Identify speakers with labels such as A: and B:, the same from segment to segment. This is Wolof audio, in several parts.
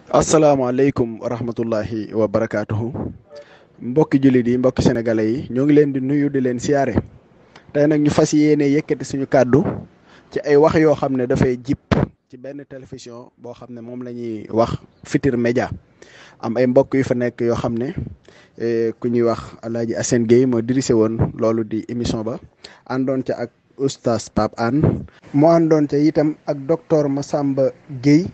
A: asalaamaaleykum wa rahmatullahi wa barakaatuhu mbokki jullit yi mbokki sénégalais yi ñoo ngi leen di nuyu di leen siyaare tey nag ñu fas yéene yëkkati suñu kàddu ci ay wax yoo xam ne dafay jip ci benn télévision boo xam ne moom la ñuy wax Futurs Médias am ay mbokk yu fa nekk yoo xam ne ku ñuy wax Alaaji Assane Gueye moo dirigé woon loolu di émission ba àndoon ca ak oustaz Pape Hann moo àndoon ca itam ak docteur Massamba Gueye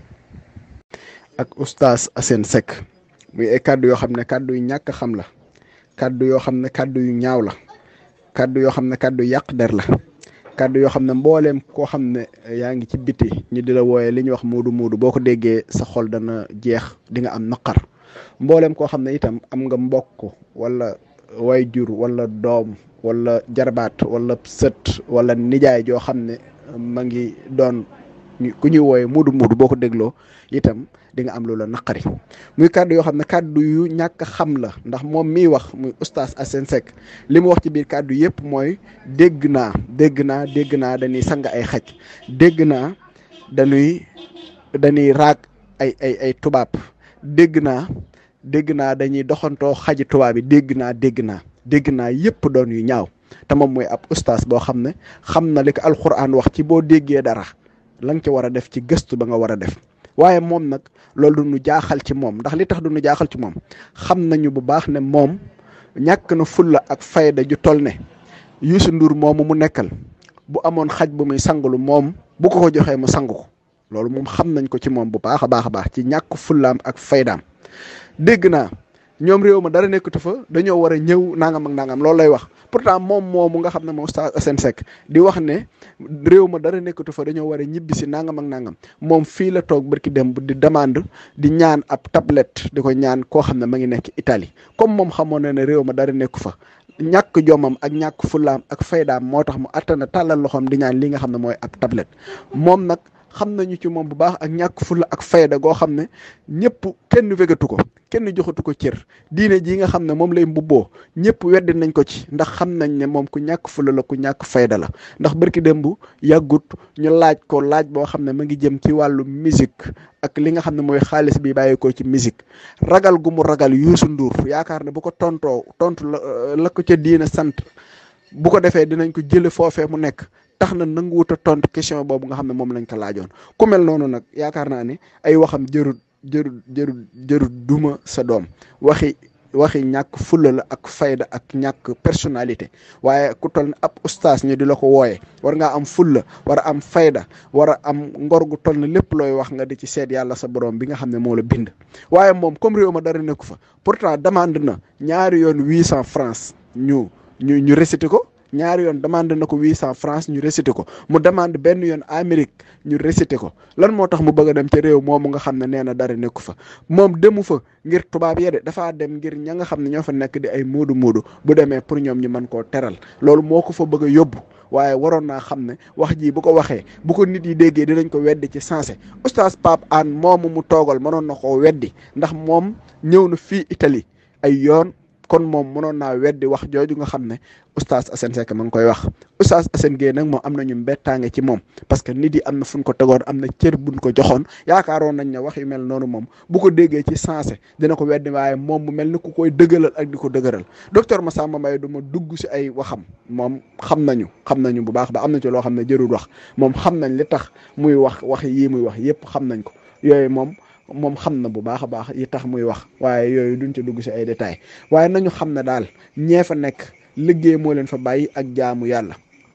A: ak oustaz Assane Seck muy ay kàddu yoo xam ne kàddu yu ñàkk xam la kàddu yoo xam ne kàddu yu ñaaw la kàddu yoo xam ne kàddu yàq der la kàddu yoo xam ne mbooleem koo xam ne yaa ngi ci biti ñu di la wooyee li ñuy wax muudu muudu boo ko déggee sa xol dana jeex di nga am naqar mbooleem koo xam ne itam am nga mbokk wala wayjur wala doom wala jarbaat wala sët wala nijaay joo xam ne ma ngi doon ku ñuy wooyee muudu muudu boo ko dégloo itam di nga am lu la naqari muy kàddu yoo xam ne kàddu yu ñàkk xam la ndax moom miy wax muy oustaz Assane Seck li mu wax ci biir kàddu yëpp mooy dégg naa dégg naa dégg naa dañuy sang ay xaj dégg naa dañuy dañuy raag ay ay ay tubaab dégg naa dégg naa dañuy doxantoo xaji tubaab yi dégg naa dégg naa dégg naa yëpp doon yu ñaaw te moom mooy ab oustaz boo xam ne xam na li ko alxuraan wax ci boo déggee dara la nga ci war a def ci gëstu ba nga war a def waaye moom nag loolu du ñu jaaxal ci moom ndax li tax du ñu jaaxal ci moom xam nañu bu baax ne moom ñàkk na fulla ak fayda ju toll ne Youssou Ndour moomu mu nekkal bu amoon xaj bu muy sangalu moom bu ko ko joxee mu sangu ko loolu moom xam nañ ko ci moom bu baax a baax a baax ci ñàkk fullaam ak faydaam dégg naa ñoom réew ma dara nekkatu fa dañoo war a ñëw nangam ak nangam loolu lay wax pourtant moom moomu nga xam ne moom Oustaz Assane Seck di wax ne réew ma dara nekkatu fa dañoo war a ñibbi si nangam ak nangam moom fii la toog barki dem di demande di ñaan ab tablette di ko ñaan koo xam ne ma ngi nekk Italie comme moom xamoon na ne réew ma dara nekku fa ñàkk jomam ak ñàkk fullaam ak faydaam moo tax mu attana tàllal loxoom di ñaan li nga xam ne mooy ab tablette moom nag xam nañu ci moom bu baax ak ñàkk fulla ak fayda goo xam ne ñëpp kenn wégatu ko kenn joxatu ko cër diine ji nga xam ne moom lay mbubboo ñëpp weddi nañ ko ci ndax xam nañ ne moom ku ñàkk fulla la ku ñàkk fayda la ndax barki démb yàggut ñu laaj ko laaj boo xam ne ma ngi jëm ci wàllu musique ak li nga xam ne mooy xaalis bi bàyyeekoo ci musique ragal gu mu ragal Youssou Ndour yaakaar ne bu ko tontoo tontu la la ko ca diine sant bu ko defee dinañ ko jële foofee mu nekk tax na nanguwut a tontu question boobu nga xam ne moom lañ ko laajoon ku mel noonu nag yaakaar naa ne ay waxam jërut jërut jërut jërut duma sa doom waxi waxi ñàkk fulla la ak fayda ak ñàkk personnalité waaye ku toll ne ab ustaas ñu di la ko wooye war ngaa am fulla war a am fayda war a am ngor gu toll ne lépp looy wax nga di ci seet yàlla sa borom bi nga xam ne moo la bind waaye moom comme réew ma dara nekku fa pourtant demande na ñaari yoon huit cent francs ñu ñu ñu récité ko ñaari yoon demande na ko huit cent francs ñu récité ko mu demande benn yoon Amérique ñu récité ko lan moo tax mu bëgg a dem ca réew moomu nga xam ne nee na dara nekku fa moom demu fa ngir tubaab yede dafaa dem ngir ña nga xam ne ñoo fa nekk di ay muudu muudu bu demee pour ñoom ñu mën koo teral loolu moo ko fa bëgg a yóbbu waaye waroon naa xam ne wax ji bu ko waxee bu ko nit yi déggee dinañ ko weddi ci sensé oustaz Pape Hann moomu mu toogal mënoon na koo weddi ndax moom ñëw na fii Italie ay yoon kon moom mënoon naa weddi wax jooju nga xam ne oustaz Assane Seck ma ngi koy wax oustaz Assane Gueye nag moom am nañu mbettaange ci moom parce que nit yi am na fu ñu ko tegoon am na cër buñ ko joxoon yaakaaroon nañ ne wax yu mel noonu moom bu ko déggee ci sensé dina ko weddi waaye moom mu mel ni ku koy dëggalal ak di ko dëgëral docteur Massamba Mbaye du ma dugg si ay waxam moom xam nañu xam nañu bu baax ba am na ci loo xam ne jërul wax moom xam nañ li tax muy wax wax yii muy wax yépp xam nañ ko yooyu moom moom xam na bu baax a baax yi tax muy wax waaye yooyu duñ ci dugg si ay détails waaye nañu xam ne daal ñee fa nekk liggéey moo leen fa bàyyi ak jaamu yàlla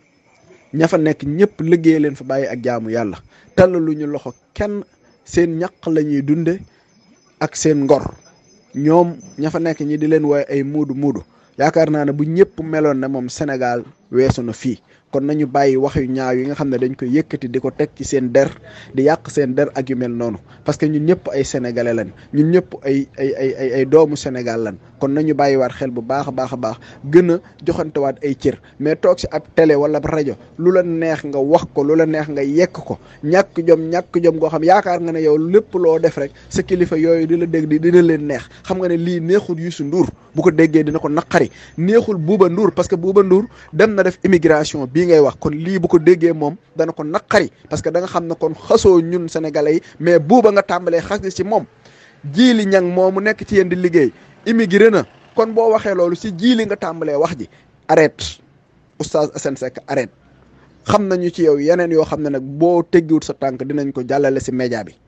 A: ña fa nekk ñëpp liggéey leen fa bàyyi ak jaamu yàlla tallaluñu loxo kenn seen ñaq la ñuy dunde ak seen ngor ñoom ña fa nekk ñi di leen wooye ay muudu muudu yaakaar naa ne bu ñëpp meloon ne moom Sénégal weesu na fii kon nañu bàyyi wax yu ñaaw yi nga xam ne dañ koy yëkkati di ko teg ci seen der di yàq seen der ak yu mel noonu parce que ñun ñëpp ay sénégalais lañ ñun ñëpp ay ay ay ay ay doomu Sénégal lañ kon nañu bàyyiwaat xel bu baax a baax a baax gën a joxantewaat ay cër mais toog si ab télé wala rajo lu la neex nga wax ko lu la neex nga yekk ko ñàkk jom ñàkk jom goo xam yaakaar nga ne yow lépp loo def rek sa kilifa yooyu di la dégg di dina leen neex xam nga ne lii neexul Youssou Ndour bu ko déggee dina ko naqari neexul Bouba Ndour parce que Bouba Ndour dem na def immigration bii ngay wax kon lii bu ko déggee moom dana ko naqari parce que da nga xam ne kon xasoo ñun sénégalais yi mais buuba nga tàmbalee xas ci moom jiili ñang moomu nekk ci yéen di liggéey immigré na kon boo waxee loolu si jiili nga tàmbalee wax ji arrête oustaz Assane Seck arrête xam nañu ci yow yeneen yoo xam ne nag boo teggiwut sa tànk dinañ ko jàllale si média bi